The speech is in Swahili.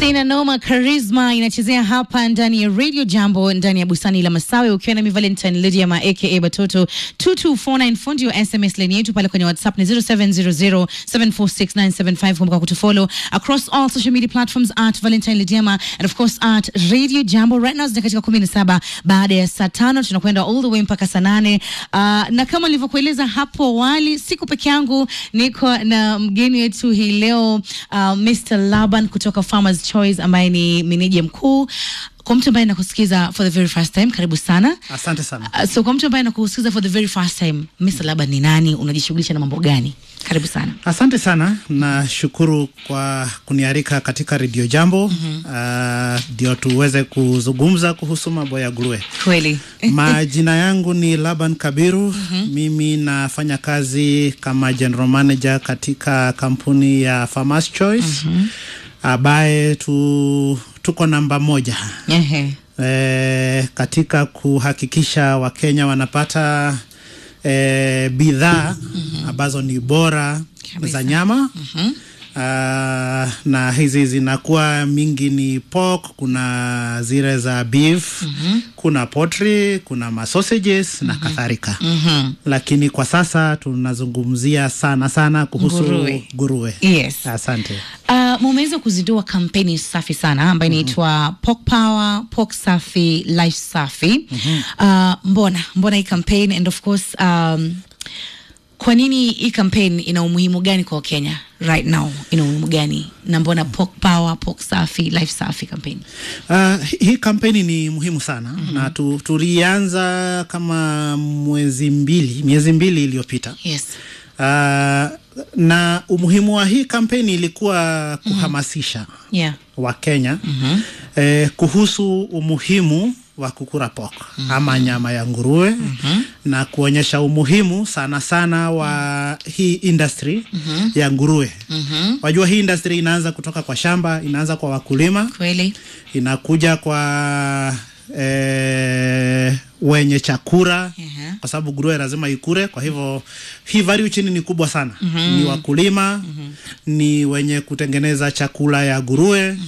Haina noma, Charisma inachezea hapa ndani ya Radio Jambo ndani ya bustani la Masawe, ukiwa na mi Valentine Lydia ma aka Batoto 2249 fundi wa SMS line yetu pale kwenye WhatsApp ni 0700746975. Kumbuka kutufollow across all social media platforms at Valentine Lydiama and of course at Radio Jambo. Right now zina katika 17 baada ya saa tano, tunakwenda all the way mpaka saa nane. Uh, na kama nilivyokueleza hapo awali, siku peke yangu, niko na mgeni wetu hii leo uh, Mr. Laban kutoka Farmers Choice ambaye ni meneja mkuu. Kwa mtu ambaye nakusikiza for the very first time, karibu sana. Asante sana. Uh, so kwa mtu ambaye nakusikiza for the very first time, Mr. Laban ni nani? Unajishughulisha na mambo gani? Karibu sana. Asante sana, nashukuru kwa kunialika katika redio Jambo ndio tuweze kuzungumza kuhusu mambo ya nguruwe. Kweli. Majina yangu ni Laban Kabiru. Mimi nafanya kazi kama general manager katika kampuni ya Farmers Choice ambaye tu, tuko namba moja Ehe. e, katika kuhakikisha Wakenya wanapata e, bidhaa ambazo ni bora Kabisa. za nyama Ah, na hizi zinakuwa mingi ni pork, kuna zile za beef kuna poultry, kuna masausages na kadhalika Mhm. lakini kwa sasa tunazungumzia sana sana kuhusu Nguruwe. nguruwe. Yes. Asante. Uh, mumeweza kuzindua kampeni safi sana ambayo inaitwa Pork Power, Pork Safi, Life Safi. Uh, mbona mbona hii campaign and of course um, kwa nini hii campaign ina umuhimu gani kwa Wakenya right now? Ina umuhimu gani na mbona Pork Power, Pork Safi, Life Safi campaign? Uh, hii kampeni ni muhimu sana na tu, tulianza kama mwezi mbili miezi mbili iliyopita. Yes. Uh, na umuhimu wa hii kampeni ilikuwa kuhamasisha Yeah. Wakenya eh, kuhusu umuhimu wa kukula pork ama nyama ya nguruwe na kuonyesha umuhimu sana sana wa hii industry ya nguruwe. Wajua hii industry inaanza kutoka kwa shamba, inaanza kwa wakulima Kweli. inakuja kwa eh, wenye chakula Ehe. kwa sababu nguruwe lazima ikure. Kwa hivyo hii value chini ni kubwa sana, ni wakulima, ni wenye kutengeneza chakula ya nguruwe